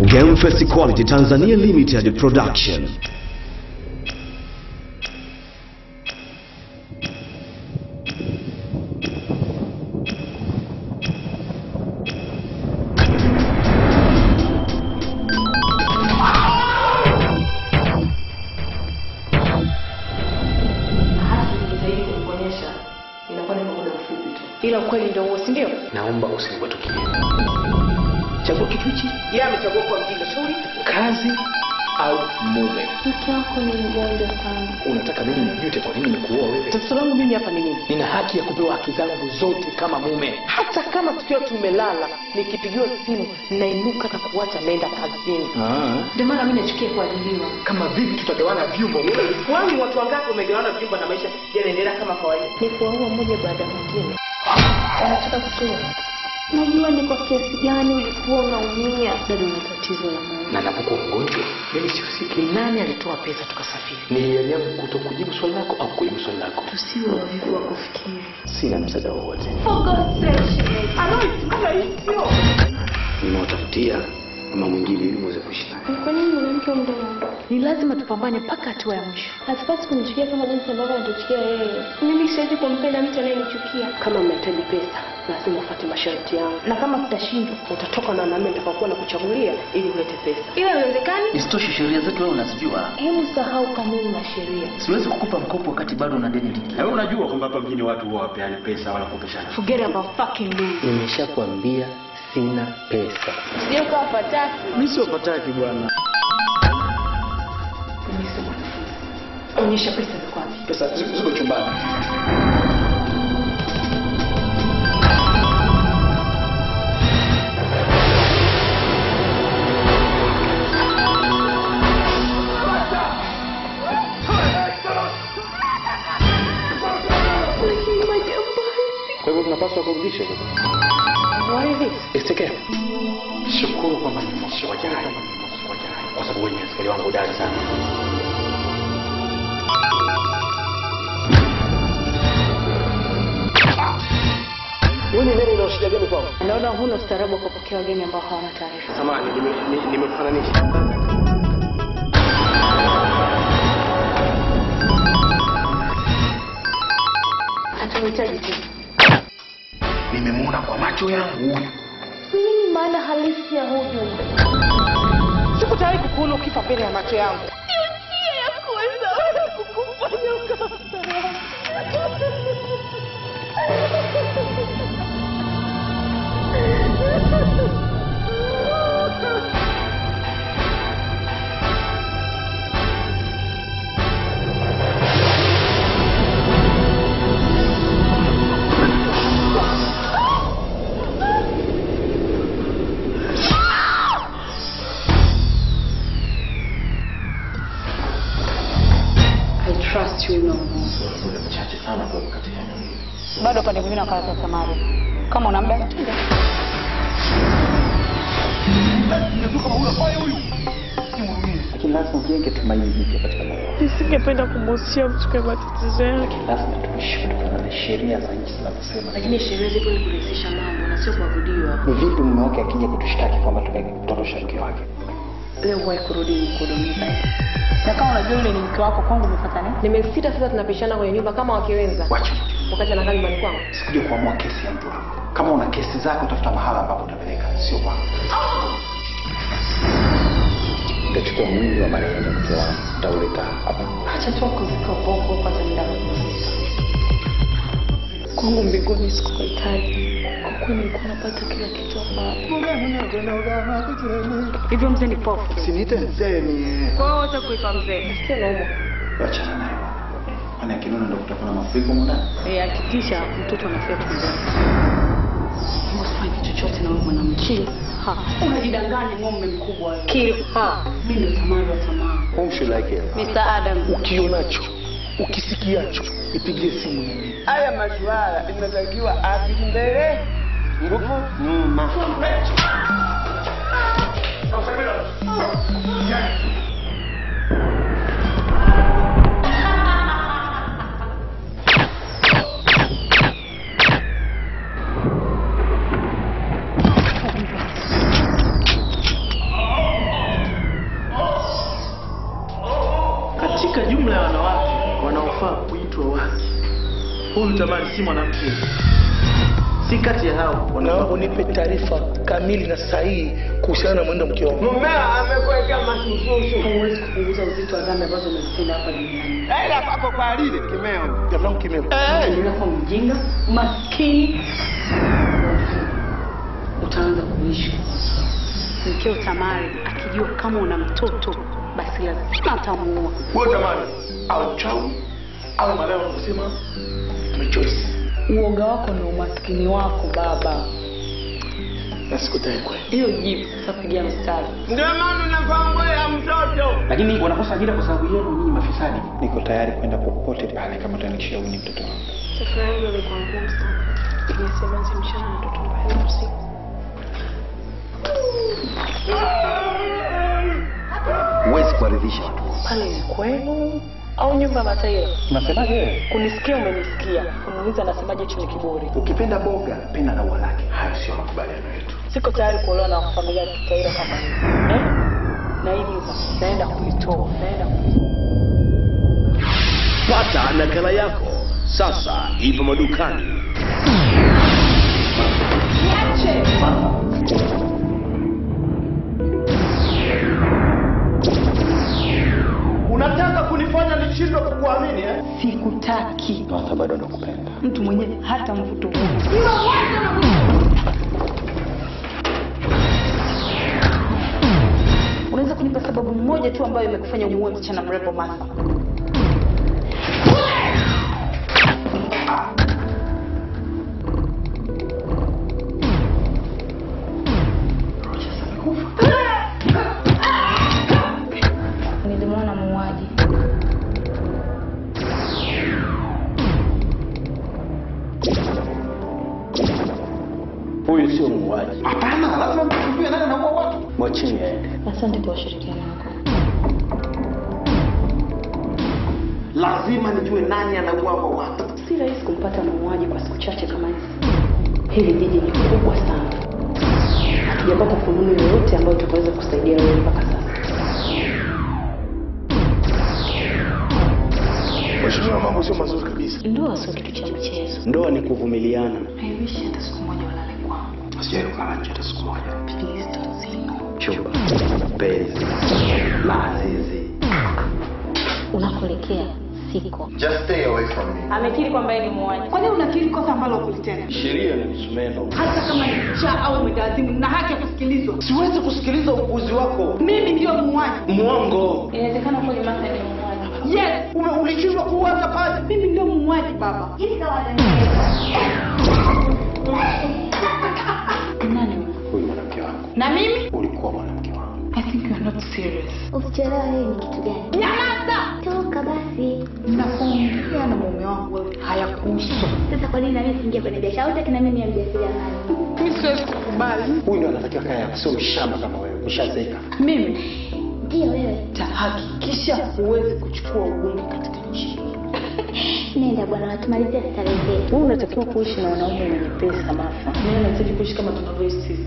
Game Fest Quality Tanzania Limited Production. hata nikijitahidi kukuonyesha inakuwa ni kwa muda mfupi tu ila ukweli ndio huo si ndio naomba usiniwatukie chagua kitu hichi yeye amechagua kuwa mjinga shauri kazi au mume Mke wako ni mgonjwa sana. unataka mimi nijute kwa nini nikuoa wewe tatizo langu mimi hapa ni nini nina haki ya kupewa haki zangu zote kama mume hata kama tukiwa tumelala nikipigiwa simu nainuka na kuacha naenda kazini ndio maana mi nachukia kuajiliwa kama vipi tutagawana vyumba kwani watu wangapi wamegawana vyumba na maisha yanaendelea kama kawaida Ni kuwaua mmoja baada ya mwingine. Anataka kutoa. Najua ni kwa kiasi gani ulikuwa unaumia. Bado una tatizo la moyo. na napokuwa mgonjwa mimi sihusiki nani alitoa pesa tukasafiri ni hiari yangu kuto kujibu swali lako au kujibu swali lako Tusiwe wavivu wa kufikiri. sina msaada wowote For God's sake. nimewatafutia mama mwingine ili muweze kuishi naye Ni kwa nini mwanamke wa muda wangu? ni lazima tupambane mpaka hatua ya mwisho Hatupasi kumchukia kama jinsi ambavyo anatuchukia yeye. Mimi siwezi kumpenda mtu anayenichukia. kama mnahitaji pesa lazima ufuate masharti yangu na kama tutashindwa utatoka na wanaume nitakaokuwa na kuchagulia ili ulete pesa Ila haiwezekani. Isitoshe sheria zetu wewe unazijua. Hebu sahau kanuni na sheria. Siwezi kukupa mkopo wakati bado una deni ligi. Na wewe unajua kwamba hapa mjini watu huwa wapeani pesa wala kukopeshana. forget about fucking me nimeshakwambia sina pesa Sio kwa fataki. Mimi sio pataki bwana. mimi sio mwanafunzi onyesha pesa ziko wapi pesa ziko ziko chumbani kwa hivyo tunapaswa kurudisha hizo what is it Isitokee. Shukuru kwamba ni mosi wa jai, kwa sababu wewe ni askari wangu hodari sana. naona huna ustaarabu wa kupokea wageni ambao hawana taarifa Samahani, nimekufananisha. Hatuhitaji tu. Nimemwona kwa macho yangu huyu. Nini maana halisi ya huu ujumbe? siku tayari kukuona ukifa mbele ya macho yangu I trust you no more. Mchache sana kwa katika eneo hili. bado pande mwingine wakawata samari kama una muda tunda Lakini lazima ujenge tumaini jipya katika moyo wako. Nisingependa kumuhusia mtu kwa matatizo yake. Lazima tuishi kutokana na sheria za nchi zinavyosema. lakini sheria zipo ni kurahisisha mambo na sio kuabudiwa Ni vipi mume wake akija kutushtaki kwamba tumemtorosha mke wake? leo huwahi kurudi mkudumiza na kama unajua yule ni mke wako kwangu umepata nini nimesita sasa tunapishana kwenye nyumba kama wakiwenza Wacha. wakati anakaa nyumbani kwangu Sikuja kuamua kesi ya mtu wako. Kama una kesi zako tafuta mahala ambapo utapeleka, sio kwangu. Utachukua mwili wa marehemu mke wangu, utauleta hapa. acha tu kuzika ubongo upate muda wa kupumzika. Kwangu mbinguni sikuhitaji. Kwa kuwa nilikuwa napata kila kitu hapa. hivyo mzee ni pofu Usiniite mzee ni kwa hiyo wote kuipa mzee sio nauma wachana naye. Maana kinuna ndio kutakuwa na mafuriko mwana. Eh, hakikisha mtoto anafia tumboni usifanye chochote na wewe mwanamke Ha. unajidanganya ng'ombe mkubwa wewe. Kill her. mimi ndo tamari wa tamaa Whom should I kill? Mr. Adam Ukionacho, ukisikiacho, nipigie simu niambie. haya masuala inatakiwa apili mbele nguvu nyuma Huyu Tamari si mwanamke, si kati ya hao. Naomba unipe taarifa kamili na sahihi kuhusiana na mwendo mke wangu. Mumea amekuwekea masususu. Huwezi kupunguza uzito wa dhambi ambazo umezitenda hapa duniani. Ela pako kwa lile kimeo. Jamaa kimeo. Endelea kuwa mjinga, maskini, utaanza kuishi. Mkeo Tamari akijua kama una mtoto, basi lazima atamuua. Wewe tamani au chau au maleo unasema tumechoice. Uoga wako na umaskini wako baba. Na sikutaki kweli. Hiyo jibu sasa pigia mstari. Ndio maana unapangoya mtoto. Lakini wanakosa ajira kwa sababu yenu nyinyi mafisadi. Niko tayari kwenda popote pale kama utanikishia huyu ni mtoto wangu. Safari yangu imekuwa ngumu sana. Nimesemanzi mchana na mtoto mbaya usiku. Huwezi kuwaridhisha watu. Pale ni kwenu au nyumba Mataira? Unasemaje wewe? Kunisikia umenisikia. Kuniuliza nasemaje hicho ni kiburi. Ukipenda boga, penda na ua lake. Hayo sio makubaliano yetu. Siko tayari kuolewa na familia ya Kitaira kama hiyo. Eh? Na hii nyumba naenda kuitoa, naenda kuitoa. Pata nakala yako sasa, ipo madukani. Unataka kunifanya nishindwe kukuamini eh? Sikutaki. Hata bado nakupenda. Mtu mwenyewe hata mvuto huu. Unaweza kunipa sababu moja tu ambayo imekufanya umuue msichana mrembo Martha? Nilimwona muuaji. Huyu sio muuaji. Hapana, lazima mtuambie nani anaua watu. Mwachini aende. Asante kwa ushirikiano wako. Lazima nijue nani anaua watu. Si rahisi kumpata muuaji kwa siku chache kama hizi. Hili jiji ni kubwa sana. Hatujapata fununu yoyote ambayo tutaweza kusaidia wewe mpaka sasa. Mheshimiwa, mambo sio mazuri kabisa. Ndoa sio kitu cha mchezo. Ndoa ni kuvumiliana. Haiwishi hata siku moja walale kwangu. Sijawahi kulala nje hata siku moja. Please don't say no. Chumba, penzi, lazizi. Unakoelekea siko. Just stay away from me. Amekiri kwamba yeye ni muuaji. Kwa nini unakiri kosa ambalo hukulitenda? Sheria ni msumeno. Hata kama ni cha au umegazimu na haki ya kusikilizwa. Siwezi kusikiliza upuzi wako. Mimi ndio muuaji. Mwongo. Inawezekana kweli Martha ni muuaji. Yes, Ume ulishindwa kuwaza pale. mimi ndio muuaji baba. Nani huyo? Huyu mwanamke wangu. Na mimi? Ulikuwa mwanamke wangu. I think you are not serious. Usichelewa hii ni kitu gani? Nyamaza! Toka basi. Nakuongea na mume wangu wewe hayakuhusu. Sasa kwa nini na mimi siingia kwenye biashara? Hutaki na mimi ya mjasiriamali. Mimi siwezi kukubali. Huyu ndio anatakiwa kaya yako, sio mshamba kama wewe. Ushazeeka. Mimi Ndio wewe. tahakikisha huwezi kuchukua ubunge katika nchi hii. Nenda bwana, tumalizia starehe zetu. Wewe unatakiwa kuishi na wanaume wenye pesa Martha. Mimi nataka kuishi kama tunavyoishi sisi.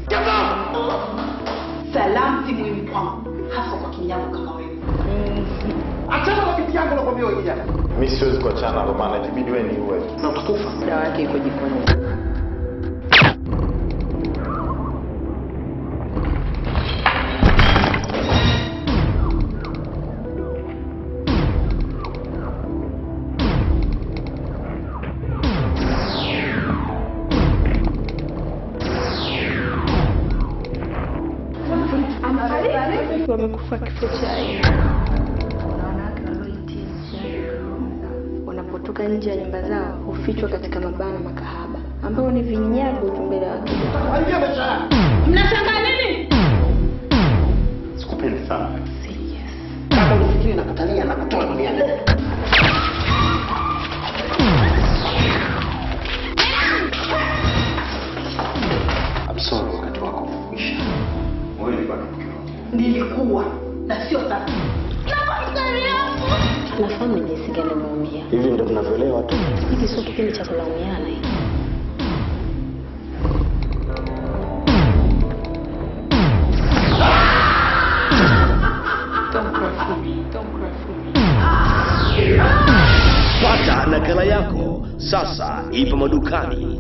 Salamu si muhimu kwangu, hasa kwa kinyago kama wewe. Achana na binti yangu nakwambia wewe kijana. Mi siwezi kuachana na Romana, itabidi wewe niue. Na utakufa. Dawa yake iko jikoni. Wamekufa kifo cha aibu. Kuna wanawake walioitia mtihani wa roho. wanapotoka nje ya nyumba zao hufichwa katika mabana makahaba ambao ni vinyago tu mbele ya watu. Haribia maisha yako. Mnashangaa nini? Sikupendi sana. Kama unafikiri nakatalia na kutoa duniani. I'm sorry wakati wako umekwisha. Wewe ni bado mke wangu. Nilikuwa na sio sasa. Nafahamu ni jinsi gani umeumia. Hivi ndio tunavyoelewa tu. Hiki sio kipindi cha kulaumiana hiki. Don't cry for me. Don't cry for me. Pata nakala yako sasa, ipo madukani.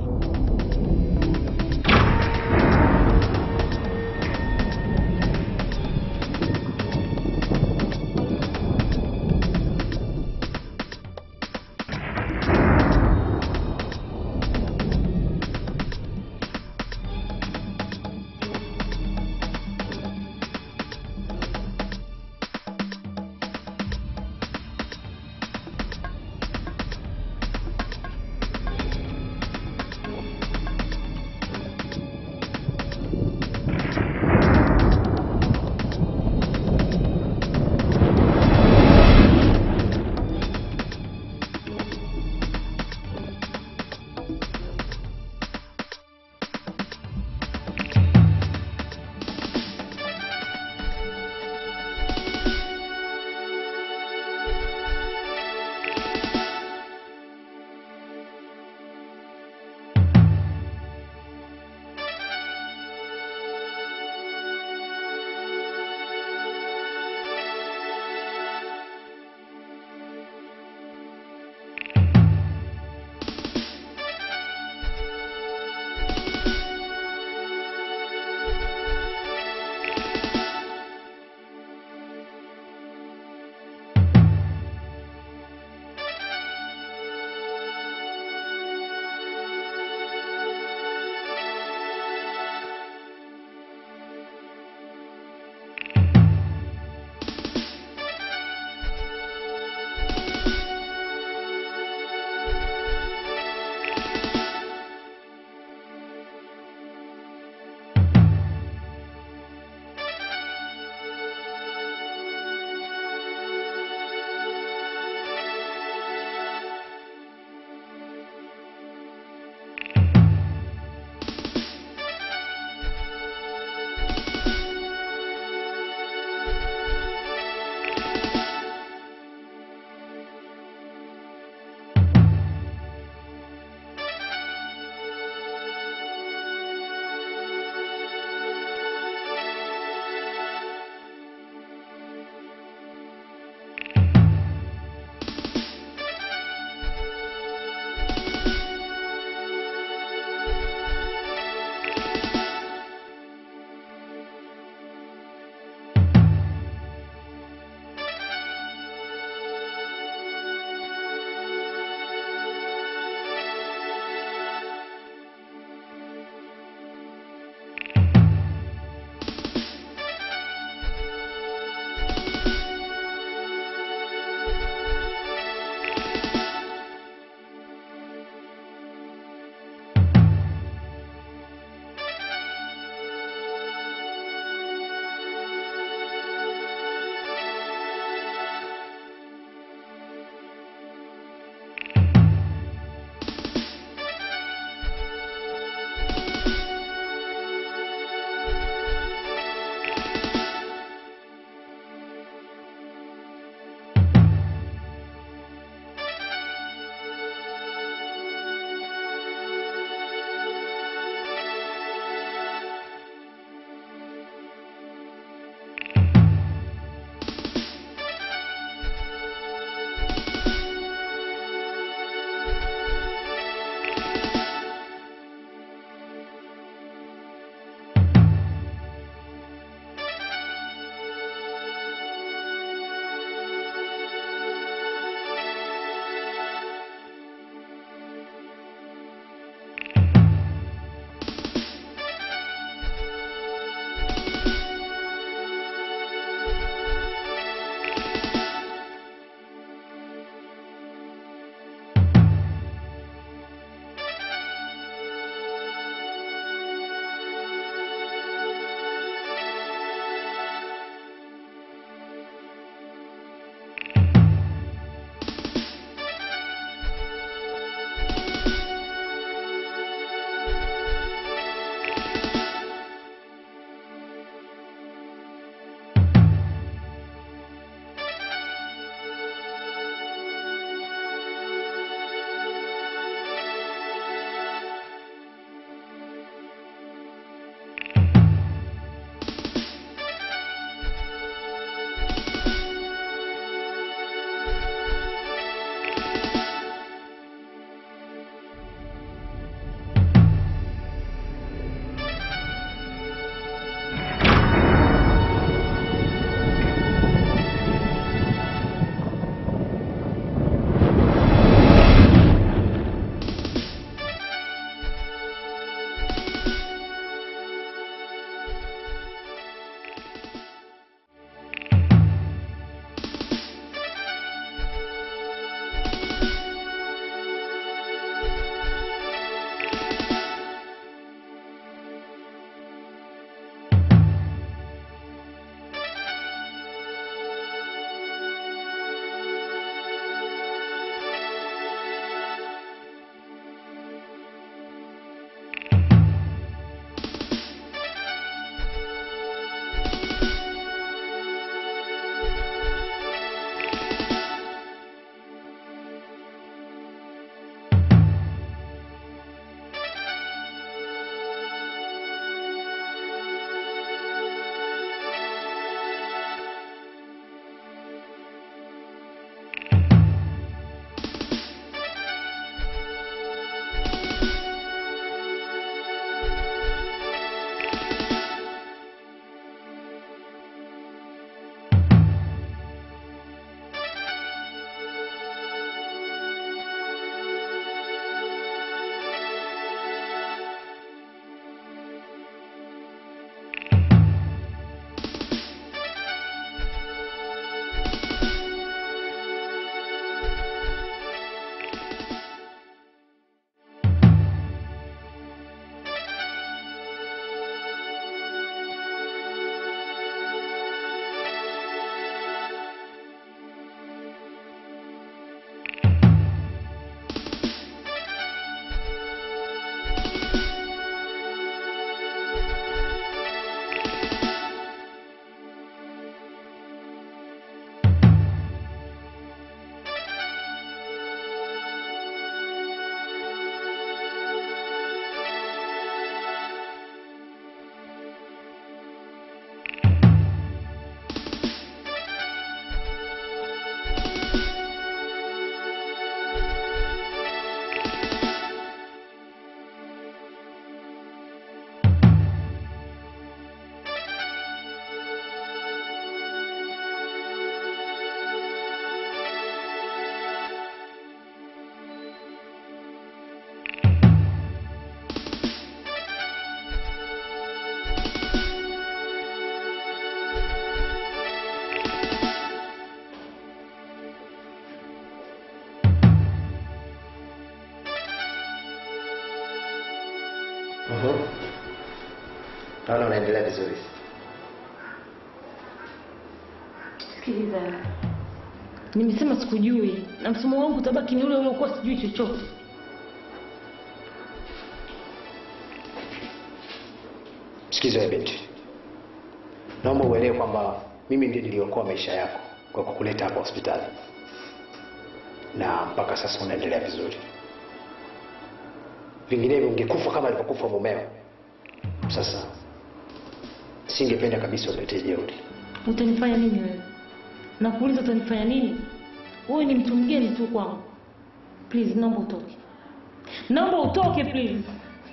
Mhm. Naona unaendelea vizuri. Sikiliza, nimesema sikujui na msomo wangu utabaki ni ule ule ukuwa sijui chochote. Sikiza wewe binti, naomba uelewe kwamba mimi ndiye niliokoa maisha yako kwa kukuleta hapa hospitali, na mpaka sasa unaendelea vizuri. Vinginevyo ungekufa kama alivyokufa mumeo. Sasa singependa kabisa uletee jeuri. Utanifanya nini wewe? Nakuuliza utanifanya nini? Wewe ni mtu mgeni tu kwangu. Please, naomba utoke. Naomba utoke please.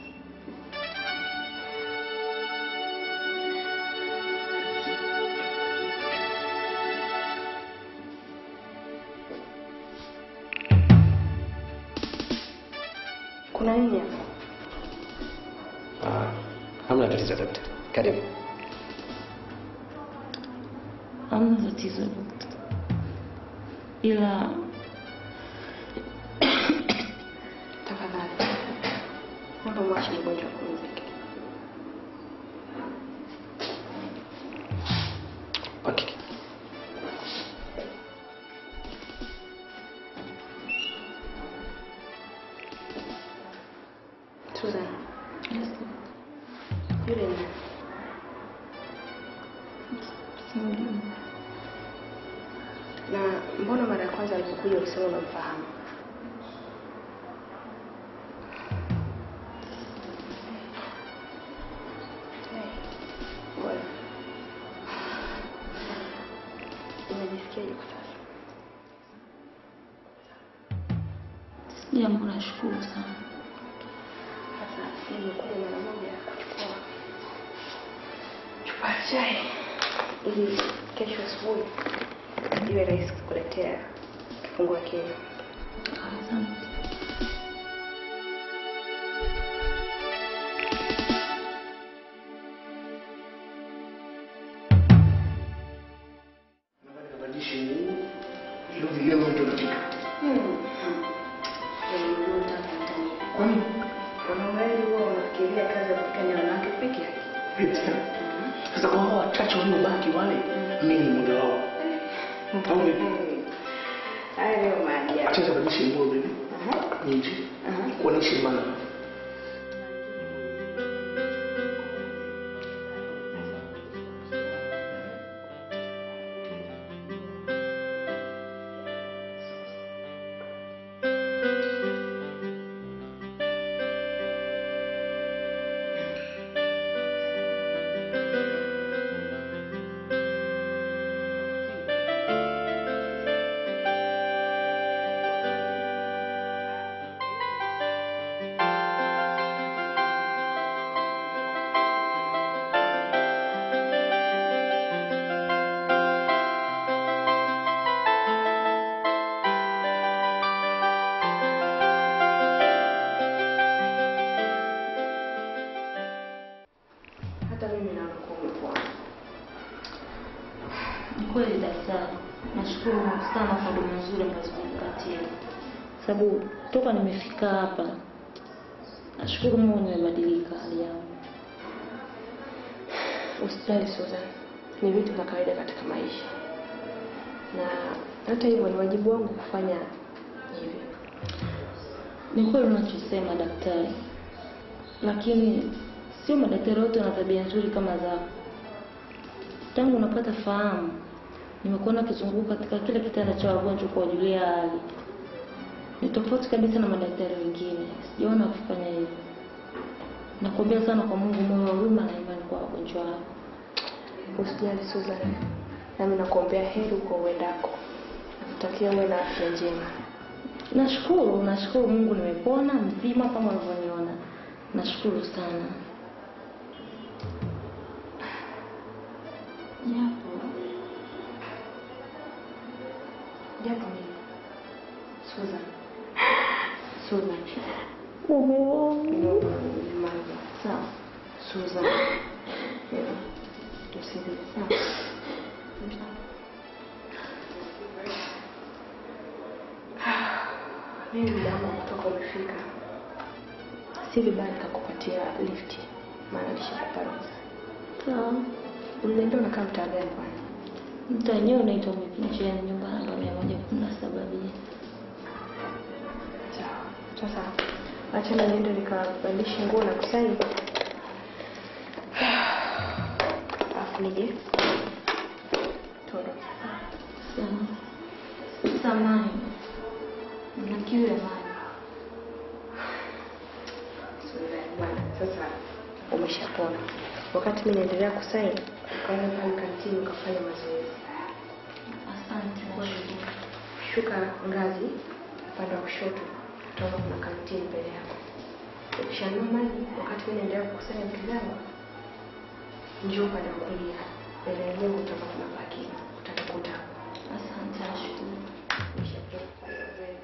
Kuna nini hapa? Ah, hamna tatizo daktari. Karibu. Hamna tatizo dokta. Ila Tafadhali. Naomba mwache mgonjwa apumzike. Okay. Susan. Yule ni na mbona mara ya kwanza alipokuja ulisema unamfahamu? Bora. Unajisikiaje kwa sasa? jambo nashukuru sana. Sasa nimekuja mara moja kuchukua chupa ya chai ili kesho asubuhi iwe rahisi kukuletea kifungua kinywa. Asante. Badilishe nguo ili vileo ndio katika. Kwa nini? Wanaume wengi huwa wanafikiria kazi ya kupika ni wanawake peke yake. Eti. Sasa kwa hao wachache waliobaki wale, mimi ni mmoja wao. Au vipi? Haya ndio maajabu. Acha badilishe nguo bibi. Nje. Kwa nini shimana? Hata mimi naona kuwa umepona. Ni kweli daktari, nashukuru sana kwa huduma nzuri ambazo umenipatia, sababu toka nimefika hapa nashukuru Mungu nimebadilika hali yangu. Usijali Susan, ni vitu vya kawaida katika maisha, na hata hivyo ni wajibu wangu kufanya hivyo. Ni kweli unachosema daktari, lakini sio madaktari wote wana tabia nzuri kama zako. Tangu unapata fahamu, nimekuona ukizunguka katika kile kitanda cha wagonjwa kuwajulia hali. Ni tofauti kabisa na madaktari wengine, sijaona wakifanya hivyo. Nakuombea sana kwa Mungu moyo wa huruma na imani kwa wagonjwa wako. Usijali Susan, nami nakuombea heri huko uendako. Nakutakia uwe na afya njema. Nashukuru, nashukuru Mungu nimepona mzima kama unavyoniona. Nashukuru sana. Japo Japo nini? Susan. Susan. mume wangu Nyamaza. sawa. Susan. Hebu, Tusilie sawa. Mimi muda wangu wa kutoka umefika. si vibaya nikakupatia lift, maana nishakupa ruhusa. Sawa. Uliniambia unakaa mtaa gani kwanza? Mtaa wenyewe unaitwa Mipincheni, nyumba namba mia moja kumi na saba B. Sawa. Sasa acha na niende nikabadilishe nguo na kusaini. Alafu nije tuondoke. Sawa. Samani. Na kiu ya maji. Bwana, Sasa umeshapona. Wakati mimi naendelea kusaini, ukaenda pale kantini ukafanya mazoezi. Asante. nashukuru. Shuka ngazi upande wa kushoto, utaona kuna kantini mbele yako. Ukishanunua maji, wakati mimi naendelea kukusanya vitu vyangu, njoo upande wa kulia, mbele ya jengo utaona kuna parking, utanikuta hapo. Asante. Nashukuru. Umeshapona kufanya mazoezi.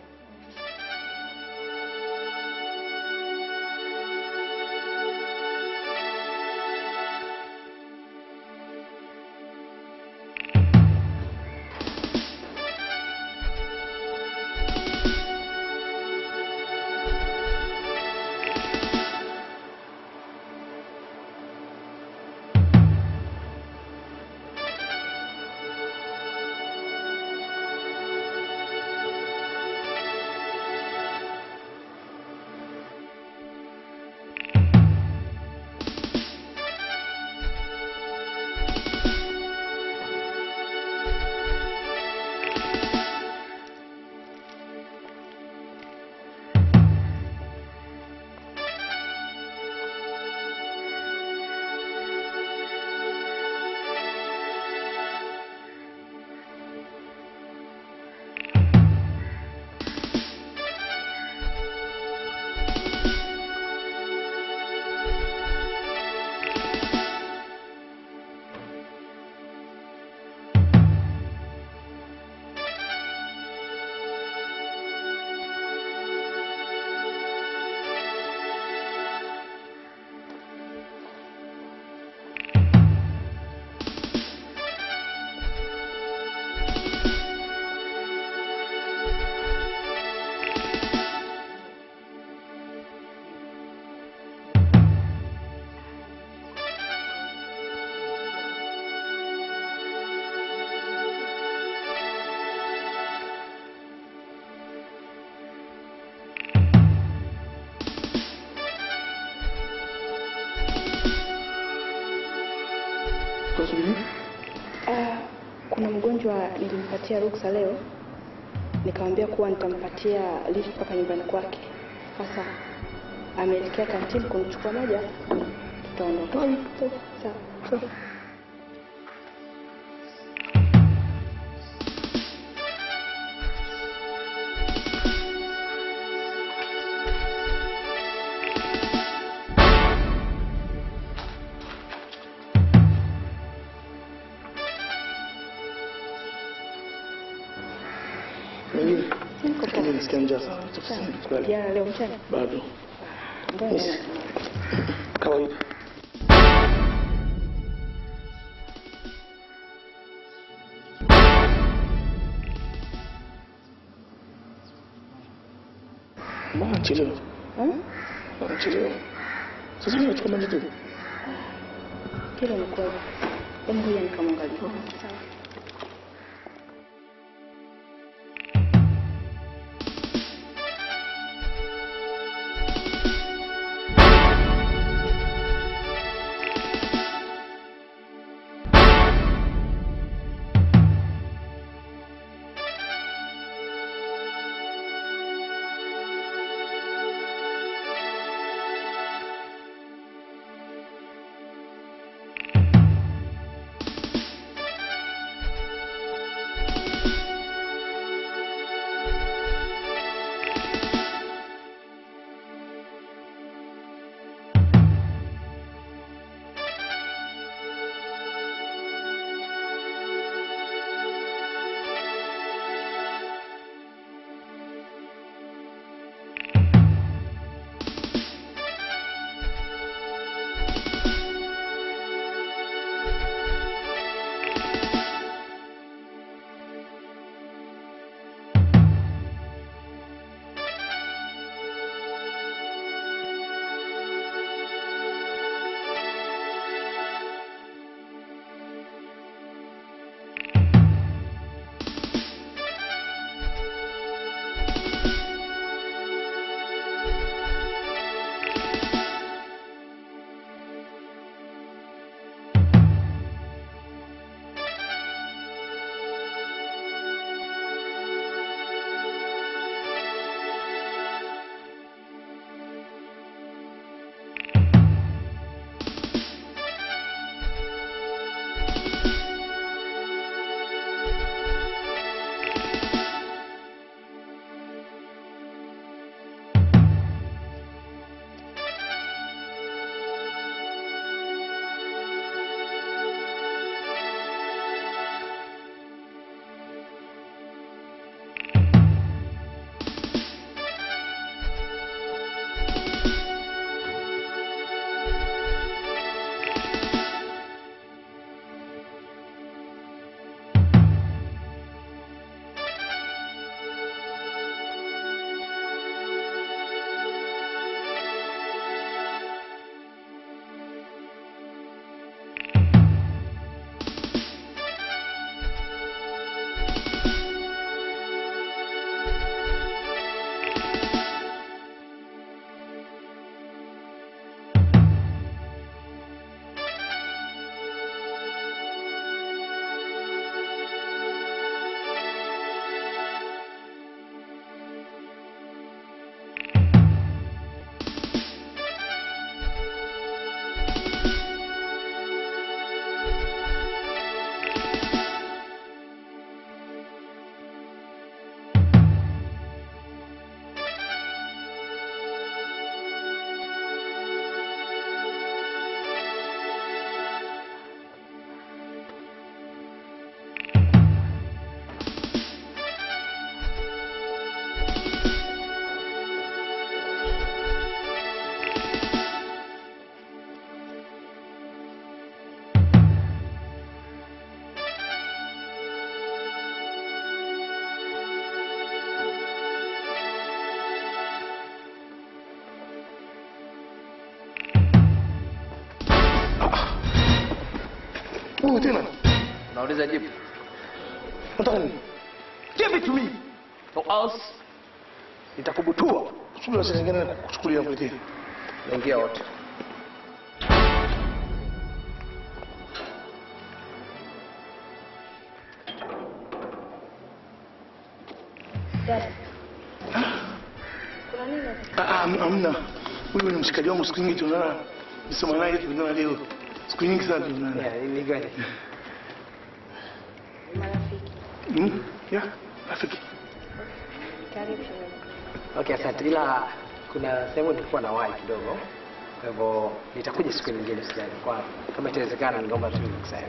Ah, kuna mgonjwa nilimpatia ruksa leo, nikamwambia kuwa nitampatia lift mpaka nyumbani kwake. Sasa ameelekea kantini kunichukua maji, alafu tutaondoka. Sawa. Sawa. Mimi Niko poa. mimi nasikia njaa sana. Tafadhali tukale. Jana leo mchana Bado. Ngoja Yes. niende. Kawaida. Mbona chelewa? Hmm? Mbona chelewa? Sasa mimi nachukua maji tu. Kile ni kweli. Hebu ngoja nikamwangalia. Sawa. Wewe tena Unauliza jibu. unataka nini? Give it to me. Or else nitakubutua. Subiri sasa nyingine kuchukulia kuletea. Naingia wote. Dada. Kuna nini hapa? Ah, ah, hamna. Huyu ni mshikaji wangu siku nyingi tunaona nisoma naye tunaona leo. Siku nyingi sana tunaona. Yeah, ni gani? Marafiki. Mm? Yeah, rafiki. Karibu shemeji. Okay, asante. Ila kuna sehemu nilikuwa na wahi kidogo. Kwa hivyo nitakuja siku nyingine sijali. Kwa kama itawezekana ningeomba tu nikusaidia.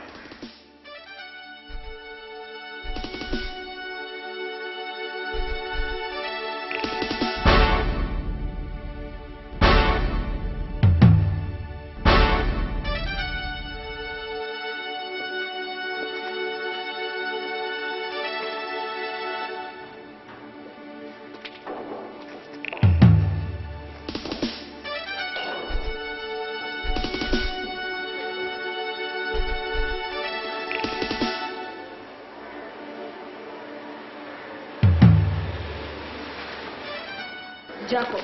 Jacob.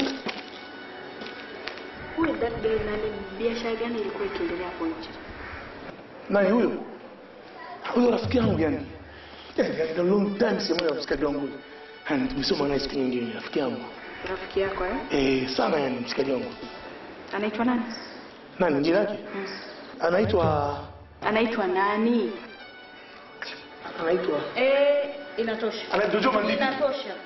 Huyu that guy nani biashara gani ilikuwa ikiendelea hapo nje? Nani huyo? Huyo rafiki yangu yani. Yeah, a long time sijamuona mshikaji wangu. And tumesoma naye siku nyingine rafiki yangu. Rafiki yako eh? Eh, sana yani mshikaji wangu. Anaitwa nani? Nani jina lake? Anaitwa Anaitwa nani? anaitwa Eh, inatosha. anaitwa Joe Mandiki. Inatosha.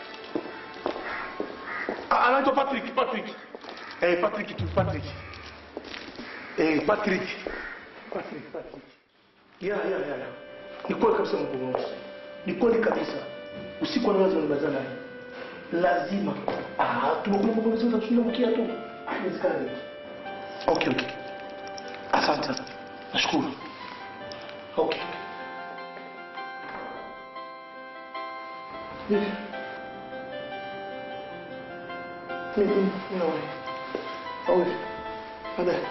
Ah, anaitwa Patrick, Patrick. Eh, Patrick tu, Patrick. Eh, Patrick. Patrick, Patrick. Yeah, yeah, yeah. yeah. Ni kweli kabisa mkuu wangu. Ni kweli kabisa. Usiku wa lazima nibazana naye. Lazima. Ah, tumekuwa kwa sababu tunamkia tu. Haiwezekani. Okay, okay. Asante sana. Nashukuru. Okay. Vipi? Mimi nawe. Au baadaye.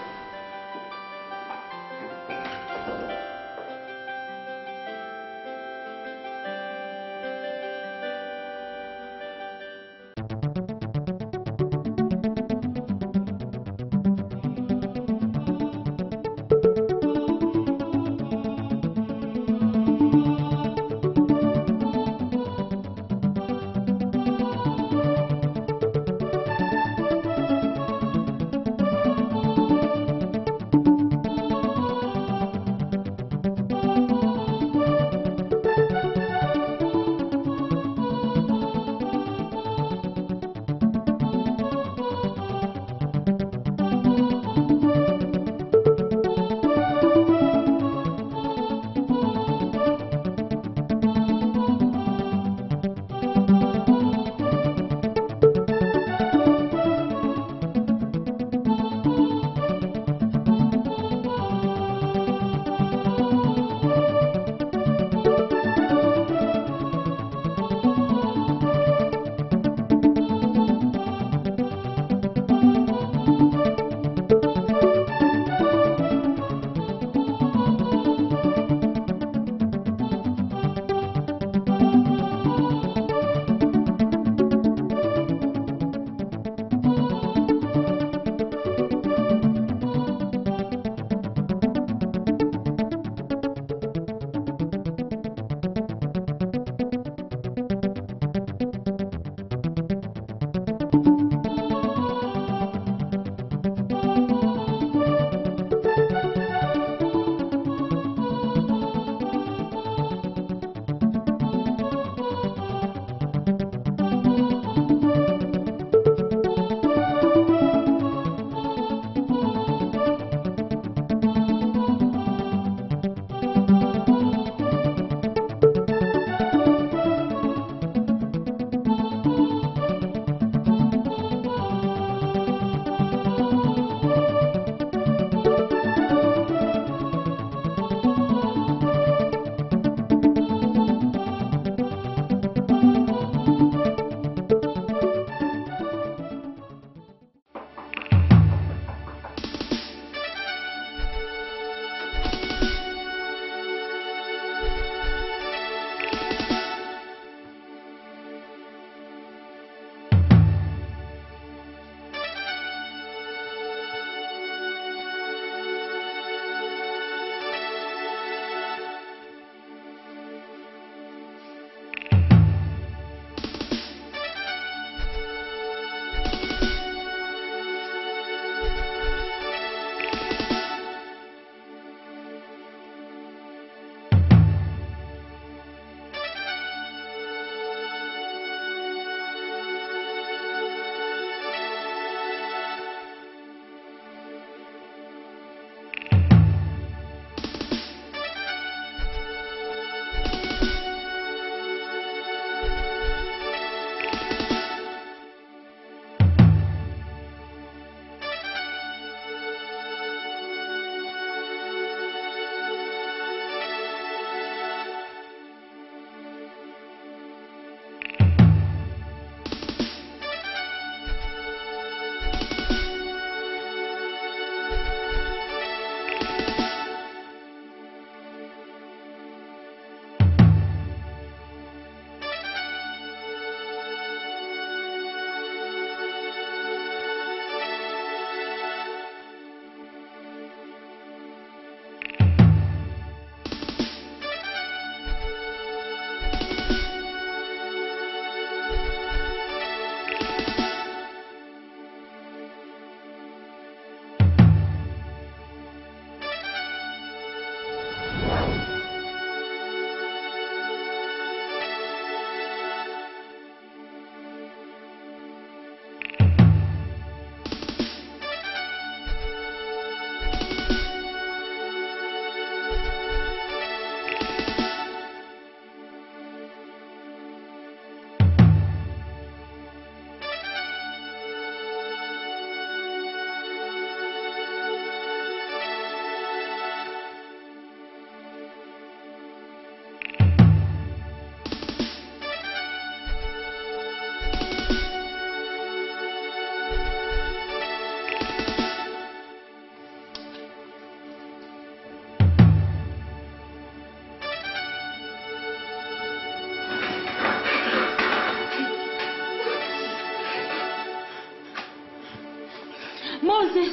Moses!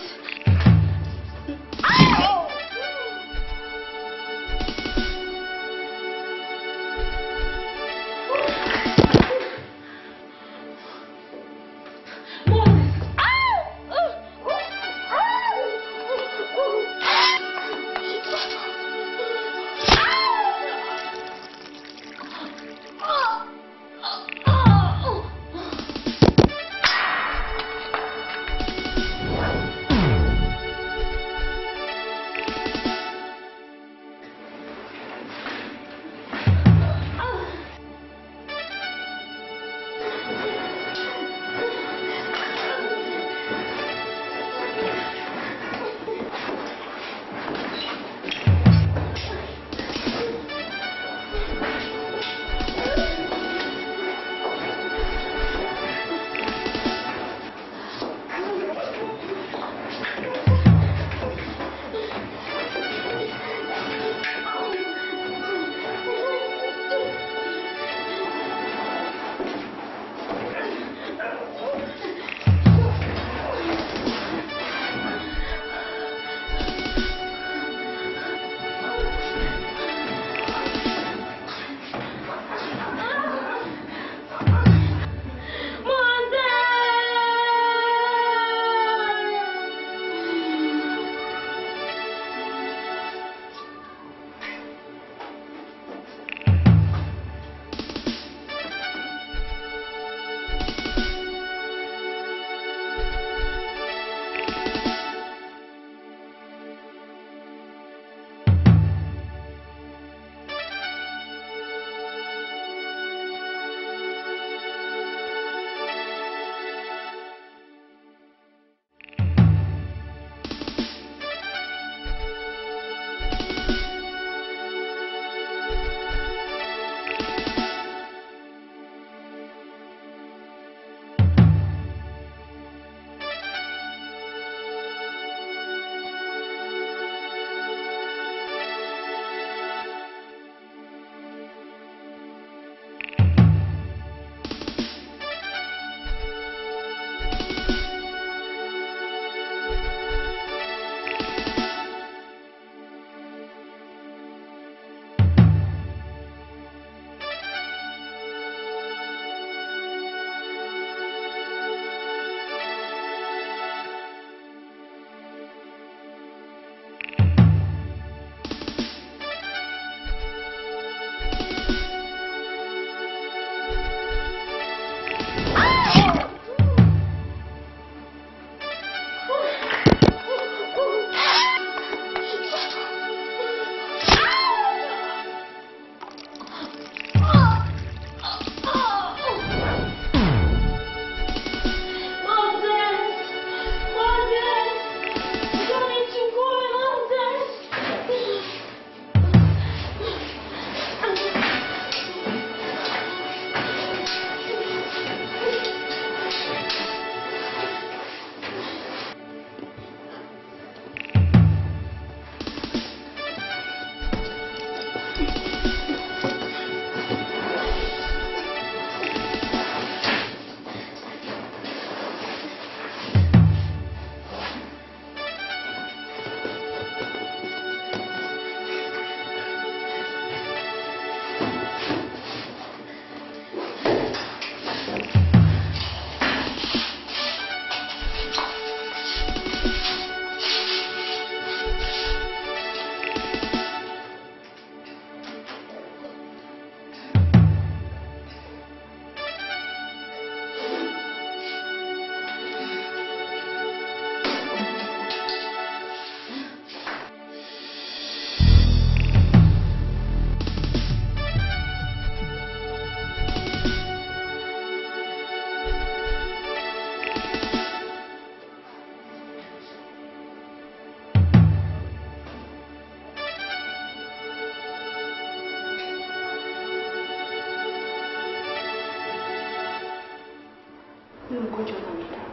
Huyu mgonjwa ana dawa.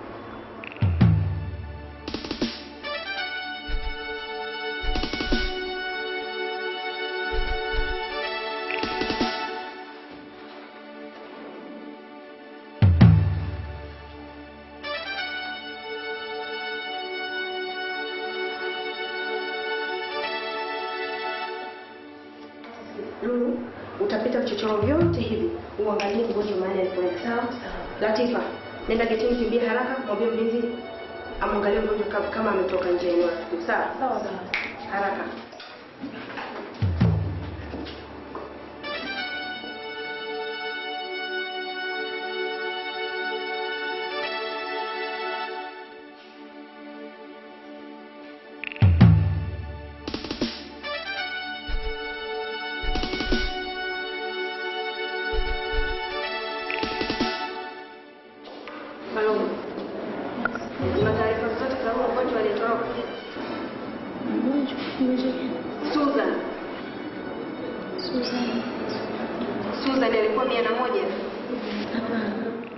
Lulu, utapita vichochoro vyote hivi uangalie mgonjwa mahali alipoenda. Sawa? Latifa, nenda getini, kimbia haraka, mwambie mlinzi amwangalie mgonjwa kama- kama ametoka nje ya eneo la tukio. Sawa? Sawa sawa. Haraka. Malongo. Una taarifa zote za huyo mgonjwa aliyetoroka? Mgonjwa mgonjwa Susan. Susan. Susan alikuwa mia na moja. Hapana.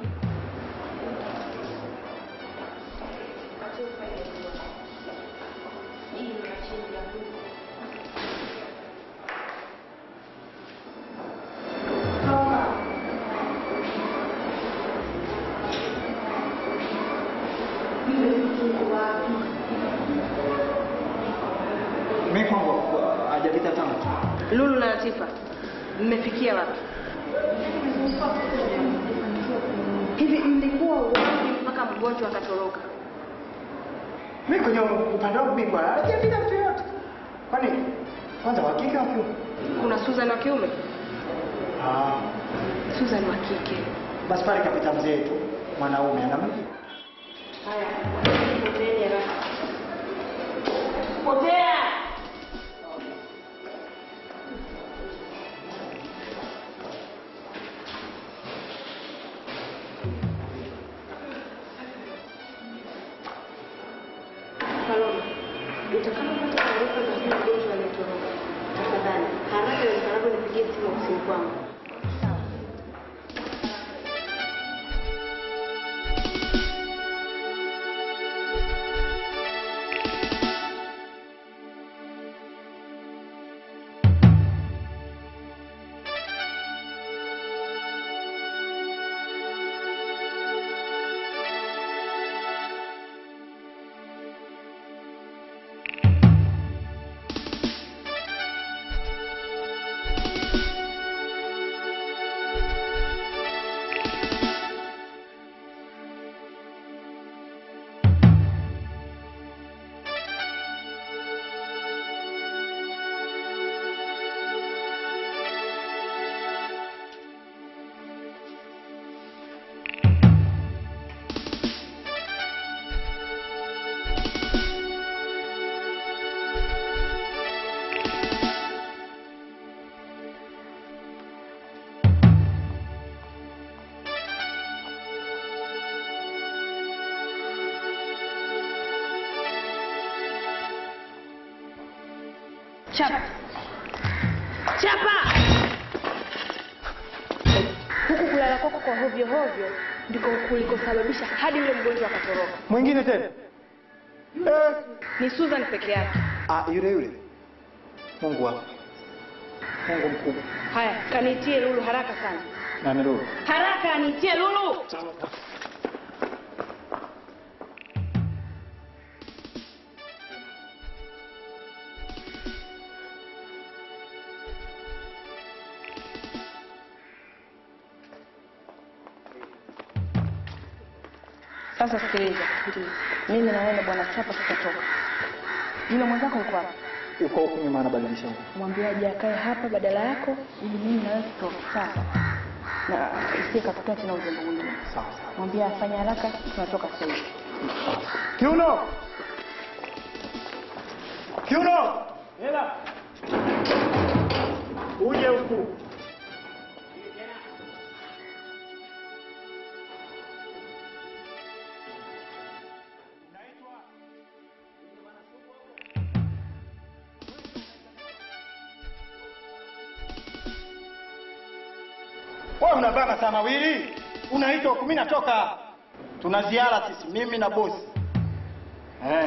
Mimi kwangu hajapita tangu. Lulu na Latifa, mmefikia wapi? Hivi mlikuwa wapi mpaka mgonjwa akatoroka? Mimi kwenye upande wangu mimi bwana hajapita mtu yote. Kwani kwanza wa kike wa kiume? Kuna Susan wa kiume? Ah, Susan wa kike. basi pale kapita mzee tu mwanaume anamjua. Haya, poteeni haraka. Potea! Paloma, utakapopata taarifa za huyu mgonjwa aliyetoroka, tafadhali haraka iwezekanavyo nipigie simu ofisini kwangu. Chapa. Chapa. Huku kulala kwako kwa hovyo hovyo ndiko kulikosababisha hadi yule mgonjwa akatoroka. Mwingine tena? Eh, Ni Susan peke yake. ah yule yule. Mungu wangu. Mungu mkubwa. Haya, kaniitie Lulu haraka sana. Na nirudi. Haraka niitie Lulu. Sasa sikiliza, mimi na wewe bwana Chapa tutatoka. Yule mwenzako yuko wapi? Yuko huko nyuma anabadilisha nguo. Mwambie aje akae hapa badala yako, ili mimi na wewe tutoke. Sasa na isiye katokea tena uzembe mwingine. Sawa sawa. Mwambie afanye haraka, tunatoka sasa hivi. Kiuno! Kiuno! Hela. Uje huku. Wewe unabana sana wili. Unaitwa huku mimi natoka. Tuna ziara sisi mimi na bosi. Eh.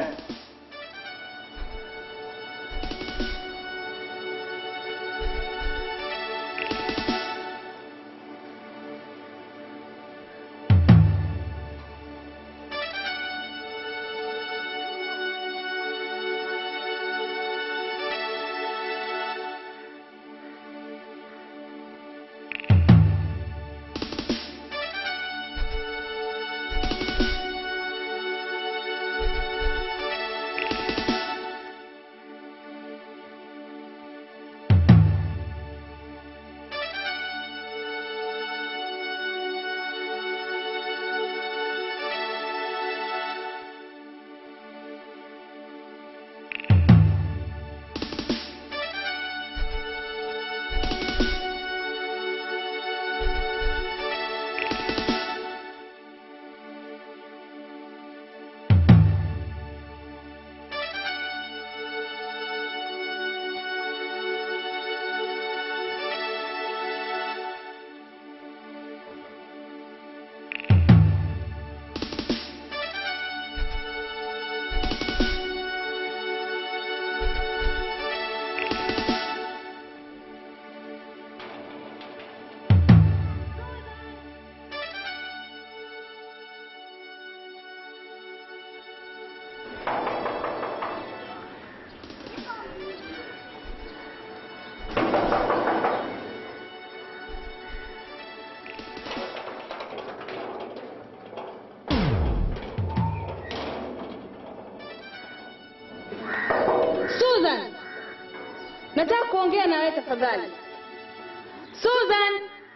Susan, nataka kuongea na wewe tafadhali. Susan,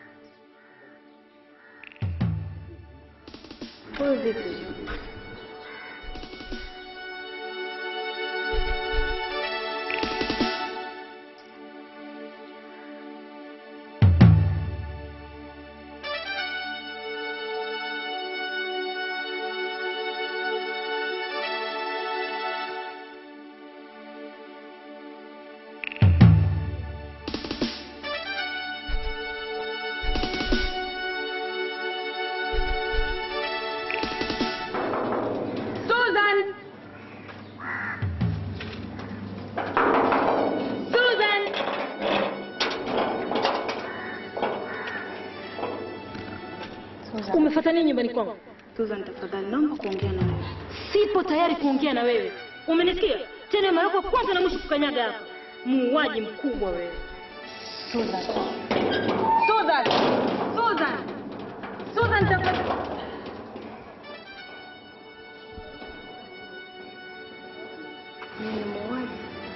Huyu vipi? Susan, Susan, Umefuata nini nyumbani kwangu? Susan, tafadhali naomba kuongea na wewe. Sipo tayari kuongea na wewe. Umenisikia? Tena mara yako ya kwanza na mwisho kukanyaga hapa. Muuaji mkubwa wewe. Susan, Susan, Susan, Susan, tafadhali. Mimi ni muuaji.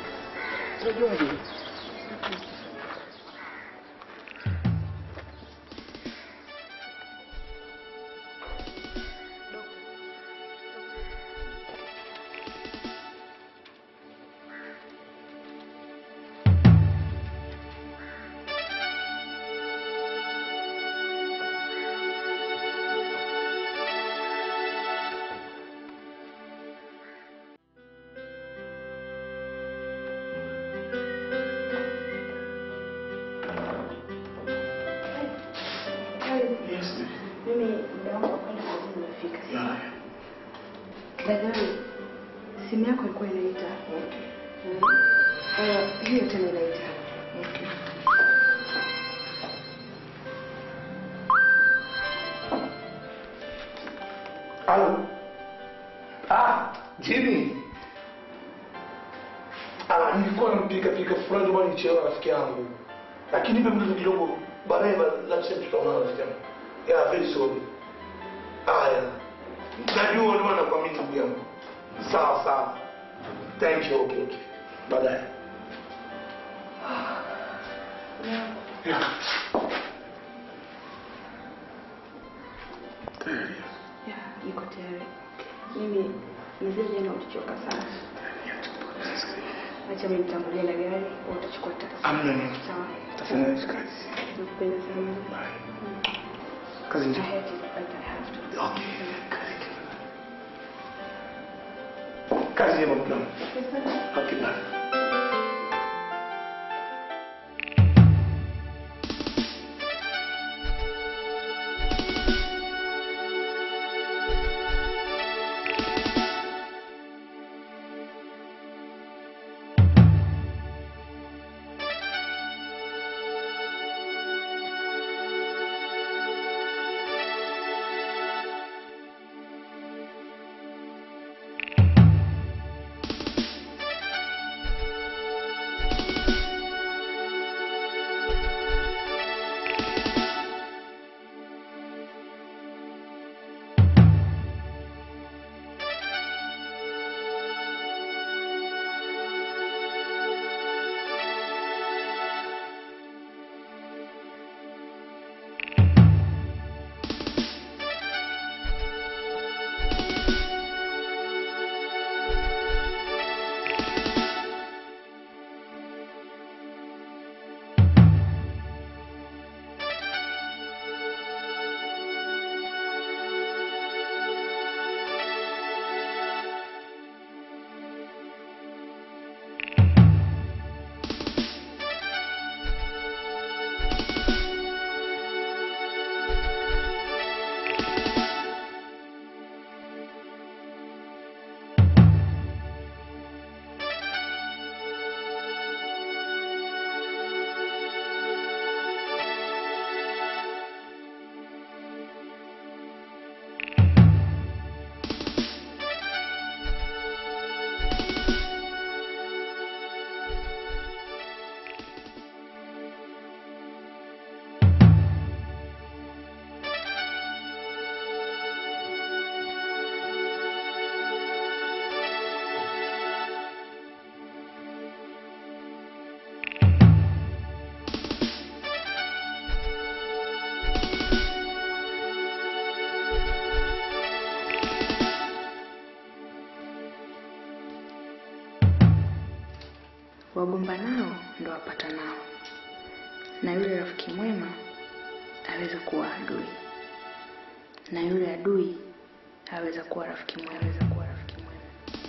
Mimi muda wangu wa kwenda kazini umefika. Daktari, simu yako ilikuwa inaita. Mm. Eh, hiyo tena inaita. Halo. Ah, Jimmy. Ah, nilikuwa nampika pika fulani ndio maana nichelewa rafiki yangu. Lakini nipe mtu kidogo baadaye la sasa tutaona rafiki yangu. Yeah, very sorry. Ah, yeah. Najua ndio maana kwa mimi ndugu yangu. Sawa sawa. Thank you. Okay, okay. Baadaye. Yeah. Ya, niko tayari. Mimi mzee jana ulichoka sana. Acha mimi nitangulie na gari, wewe utachukua taksi. Amna nini. Sawa. Tafanya hizi kazi. Nakupenda sana. Kazi I njema. hate it, but I have to. Okay. Kazi njema. Kazi njema mtu wangu. Okay, bye. wagomba nao ndo wapata nao, na yule rafiki mwema aweza kuwa adui, na yule adui aweza kuwa rafiki mwema, aweza kuwa rafiki mwema.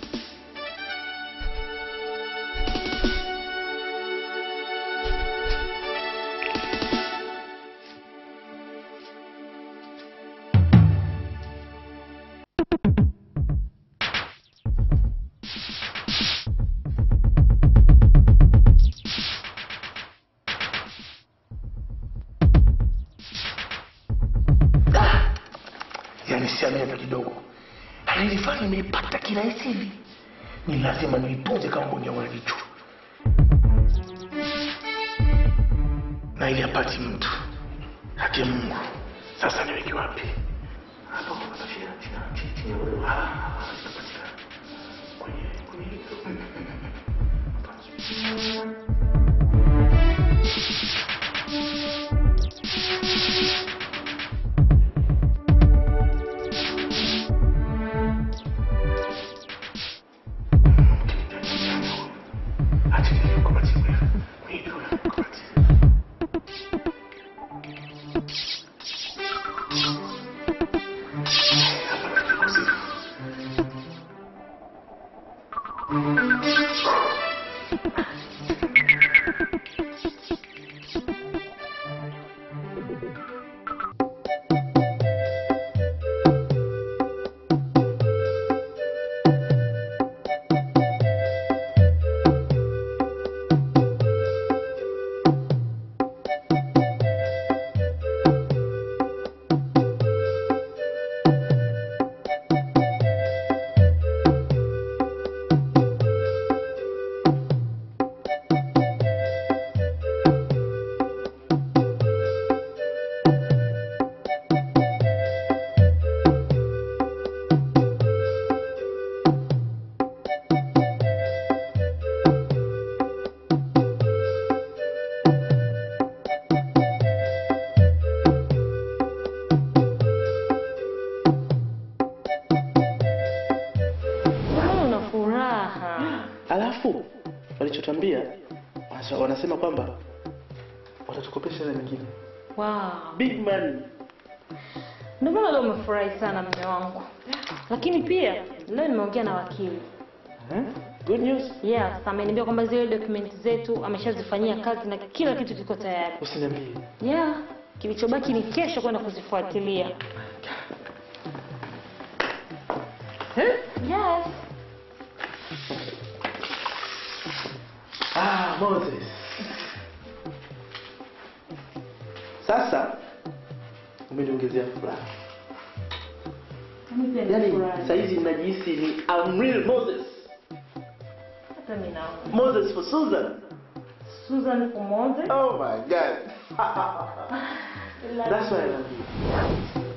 yaani siamini hata kidogo alilifanya nimeipata kirahisi hivi ni lazima niitunze kama mboni yangu ya jicho na ili apati mtu hati mungu sasa niweke wapi hapo chini, chini, chini, chini. Ah, itapatikana. Kwenye- kwenye- Achilia kwa matimu ya- kwenye juu ya- kwa matimu. Mbona una furaha? alafu walichotambia wanasema kwamba watatukopesha hela nyingine Wow. big money Ndio maana leo umefurahi sana mume wangu. Lakini pia leo nimeongea na wakili. eh? good news Yes, ameniambia kwamba zile document zetu ameshazifanyia kazi na kila kitu kiko tayari. usiniambie Yeah, kilichobaki ni kesho kwenda kuzifuatilia. Yes. ah moses sasa umeniongezea furaha Mimi pia yaani nimefurahi. sahizi najihisi ni I'm real moses Hata mimi naona. moses for susan Susan Kumoze. oh my god that's why i love you